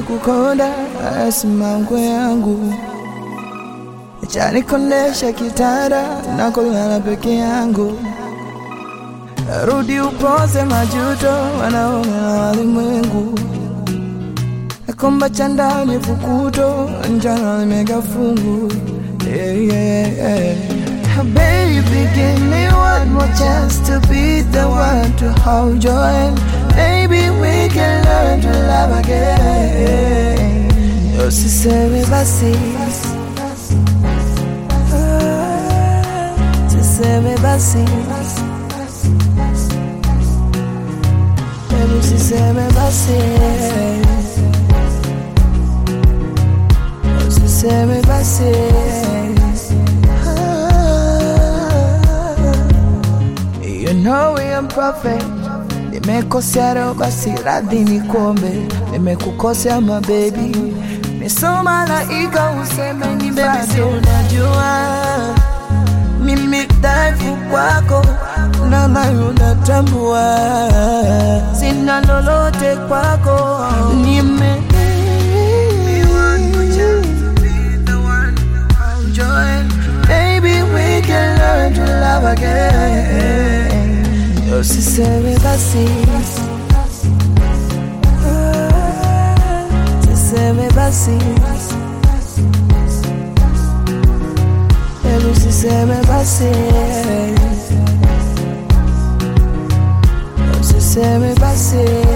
kukonda asimango yangu chanikondesha kitanda nakolala peke yangu rudi upoze majuto wanaona walimwengu nakomba cha ndani fukuto njana limega fungu yeah, yeah, yeah. Baby, give me one more chance to be the one to hold your hand. Maybe we can learn to love again. Usiseme basi, Ah, tuseme basi, Baby, usiseme basi, usiseme basi. You know we am perfect. Nimekosea leo basi radhi nikombe, nimekukosea my baby, niso malaika useme ni basi. Unajua mimi dhaifu kwako na nayo natambua, sina lolote kwako, nime Maybe we can learn to love again. Usiseme basi, Ah, tuseme basi, Hebu usiseme basi, usiseme basi.